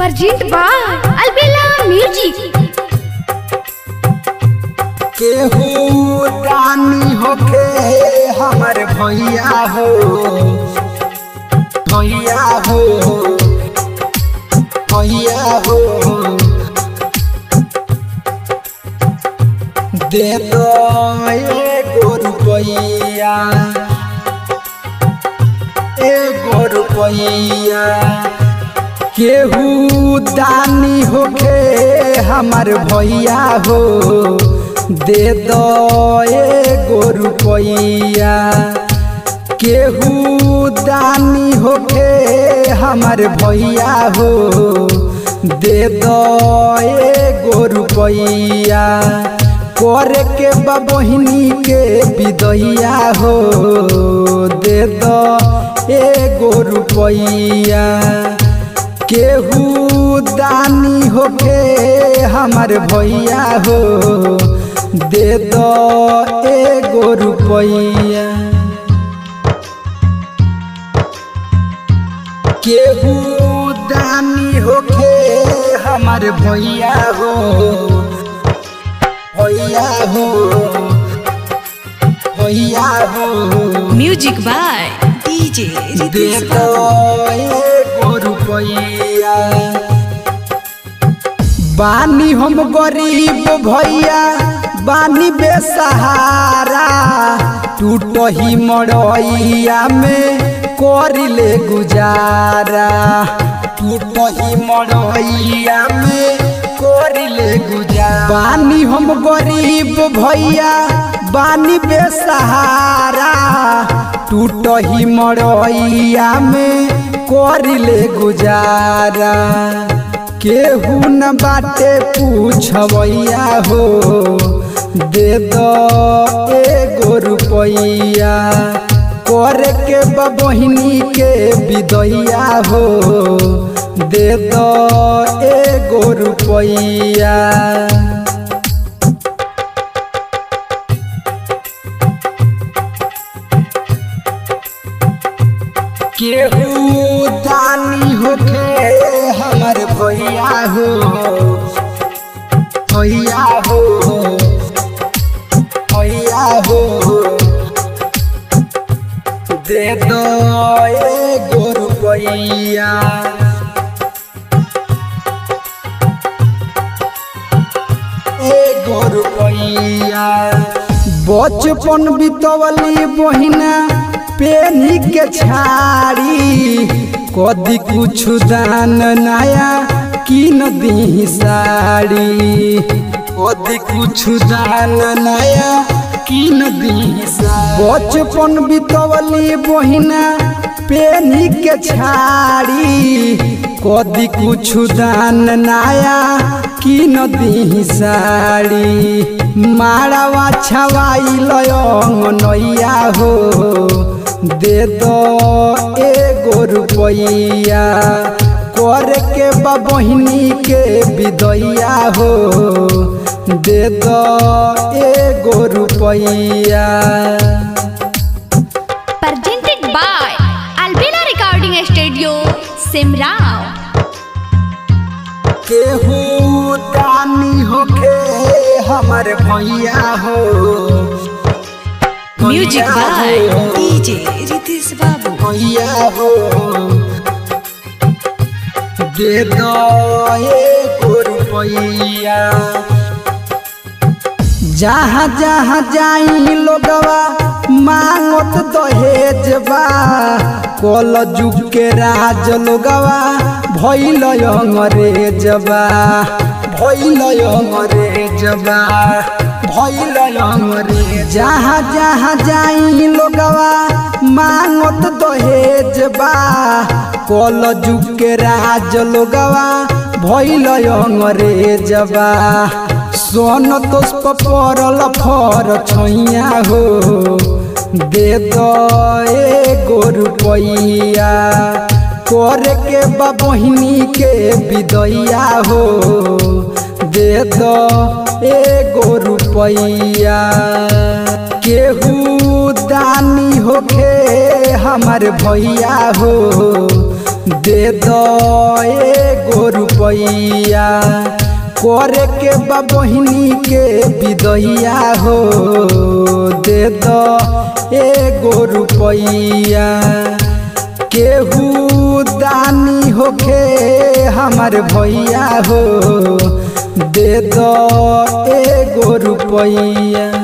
Present by Albella Music. केहू रानी होके हमर भैया हो भैया हो भैया हो दे दो एगो रुपैया एगो रुपैया केहू दानी होके हमर भैया हो दे दो एगो रुपैया केहू दानी होके हमर भैया हो दे दो एगो रुपैया करे के बा बहिनी के विदैया हो दे दो एगो रुपैया केहू दानी होके हमर भैया हो दे दो एगो रुपैया केहू दानी होके हमर भैया हो भैया हो भैया हो Music by DJ De Ritesh दो Babu. एगो रुपैया बानी हम गरीब भैया बानी बेसहारा टूट ही मड़ैया में करिले गुजारा टूट ही मड़ैया में करिले गुजारा बानी हम गरीब भैया बानी बेसहारा टूट ही मड़ैया में करिले गुजारा केहू न बाटे पूछवैया हो दे दो एगो रुपैया करे के बा बहिनी के विदैया हो दे दो एगो रुपैया केहू दानी होके हमर भैया हो भैया हो भैया हो दे दो एगो रुपैया एगो रुपैया बचपन बितवली बहिना पेनी के छाड़ी कदी कुछ दान नया किन दी साड़ी कदी कुछ दान नया किन दी बचपन बितवली बहिना पेनी के छाड़ी कदी कुछ दान नया किन दी साड़ी माड़ावा छवाई लयंग नैया हो दे दो एगो रुपैया करे के बा बहिनी के विदैया हो दे दो एगो रुपैया Presented by Albella Recording Studio, Simrao. केहू दानी होके हमर भैया हो Music भैया by हो, DJ Ritesh Babu. भैया हो दे दो एगो रुपैया जहाँ जहाँ जाई लोगवा मांगत दहेज बा कल जुग के राज लोगवा भैल अंग्रेज बा भैल अंग्रेज बा भैल अंग्रेज जहाँ जहाँ जाई लोगवा मांगत दहेज बा कल जुग के राज लोगवा भैल अंग्रेज बा सोन तोस्प परल फर छैया हो दे दो एगो रुपैया करे के बा बहिनी के विदैया हो दे दो एगो रुपैया केहू दानी होके हमर भैया हो दे दो एगो रुपैया रुपैया करे के बा बहिनी के विदैया हो दे दो एगो रुपैया केहू दानी होखे हमार भैया हो दे दो एगो रुपैया